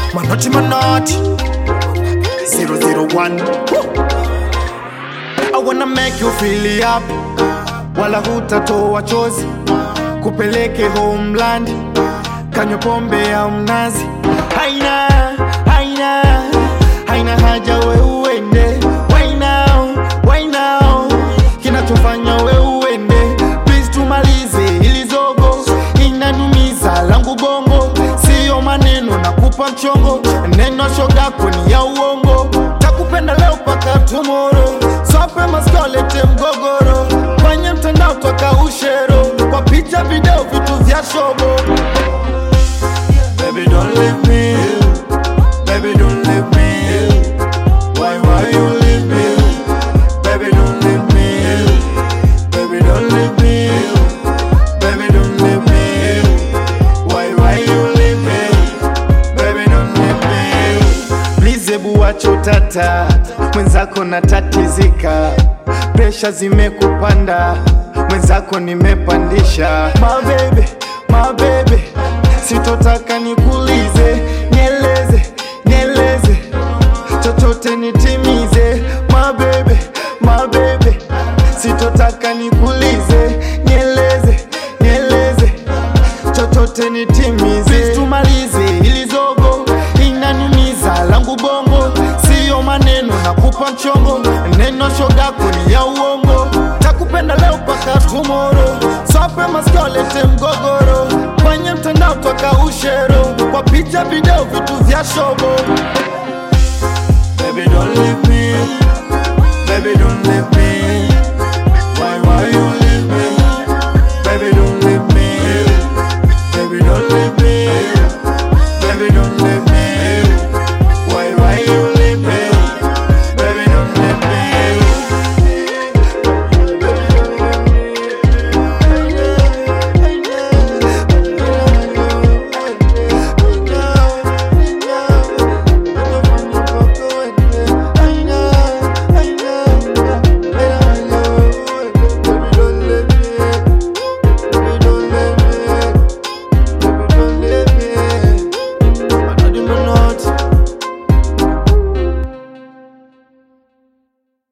Manoti manoti 001 I wanna make you feel up Wala hutatoa chozi Kupeleke homeland Kanywe pombe ya mnazi Haina, haina Haina haja we uende Why now, why now Kinachofanya we uende Please tumalize ili zogo Inanumiza langu bongo Sio maneno na kupa mchongo Neno shogako ni ya uongo Takupenda leo paka tomorrow Swape maskolete mgogoro Kwenye mtandao toka ushero Kwa picha video vitu vya shobo Baby don't leave me Baby don't leave me Why why you leave me Baby don't leave me Baby don't leave me Baby don't leave me Why why you leave me Baby don't leave me Please ebu wacha utata Mwenzako natatizika Presha zimekupanda Mwenzako nimepandisha My baby, my baby Sitotaka nikulize Nieleze, nieleze chochote nitimize my baby, my baby sitotaka nikulize nieleze nieleze chochote nitimize Please tumalize ili zogo inaniumiza langu bongo siyo maneno na kupa mchongo neno shogako ni ya uongo takupenda leo paka tumoro swape maskolete mgogoro kwenye mtandao toka ushero kwa picha video vitu vya shobo Baby don't leave me Baby don't leave me